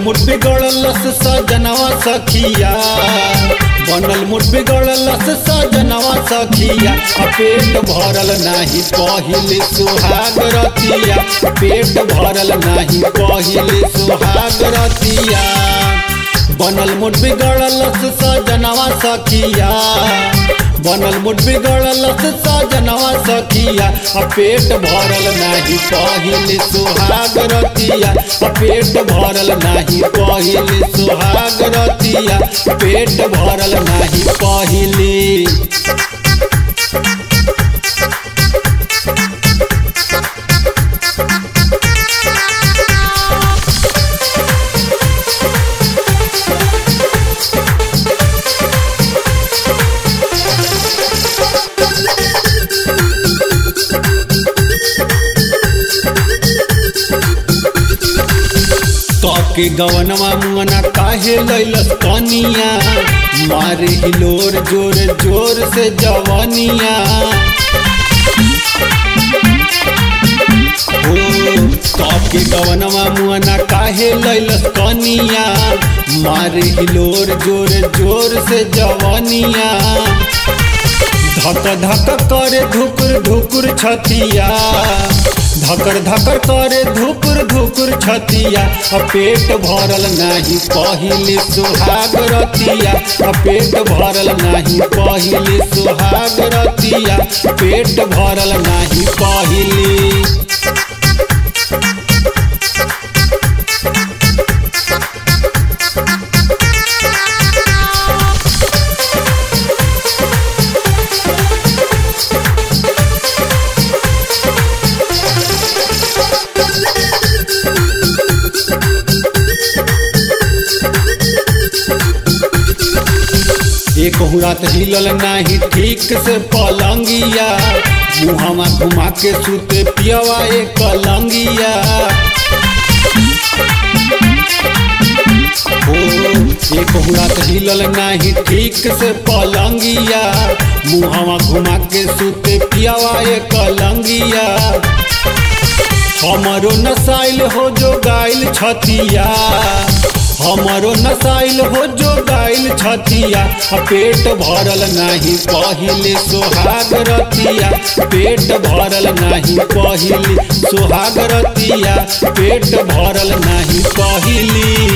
मुठ बिगड़लस सजनवा सखिया बनल मुठ बिगड़लस सजनवा सखिया आ पेट भरल नाही पहिले सुहाग रतिया पेट भरल नाही पहिले सुहाग रतिया बनल मुठ बिगड़लस सजनवा सखिया बनल मुठ बिगड़लस सजनवा सखिया आ पेट भरल नाही पहिले सुहाग रतिया आ पेट भरल नाही पहिले सुहाग रतिया पेट भरल नाही पहिले के गवनवा मुअना काहे लैलस कनिया मारे हिलोर जोर जोर से जवनिया के गवनवा मुअना काहे लैलस कनिया मारे हिलोर जोर जोर से जवनिया धक धक करे धुकुर धुकुर छतिया धकर धकर करे धुकुर धुकुर छतिया आ पेट भरल नाही पहिले सुहाग रतिया आ पेट भरल नाही पहिले सुहाग रतिया पेट भरल नाही पहिले एक रात हिलल नाही ठीक से पलंगिया मुहवा घुमा के सुते पियवा एक कलंगिया ओ एक रात हिलल नाही ठीक से पलंगिया मुहवा घुमा के सुते पियवा एक कलंगिया हमरो नसाइल हो जो गाइल छतिया हमरो नसाइल हो जो गाइल छतिया आ पेट भरल नाही पहिले सुहाग रतिया पेट भरल नाही पहिले सुहाग रतिया पेट भरल नाही पहिले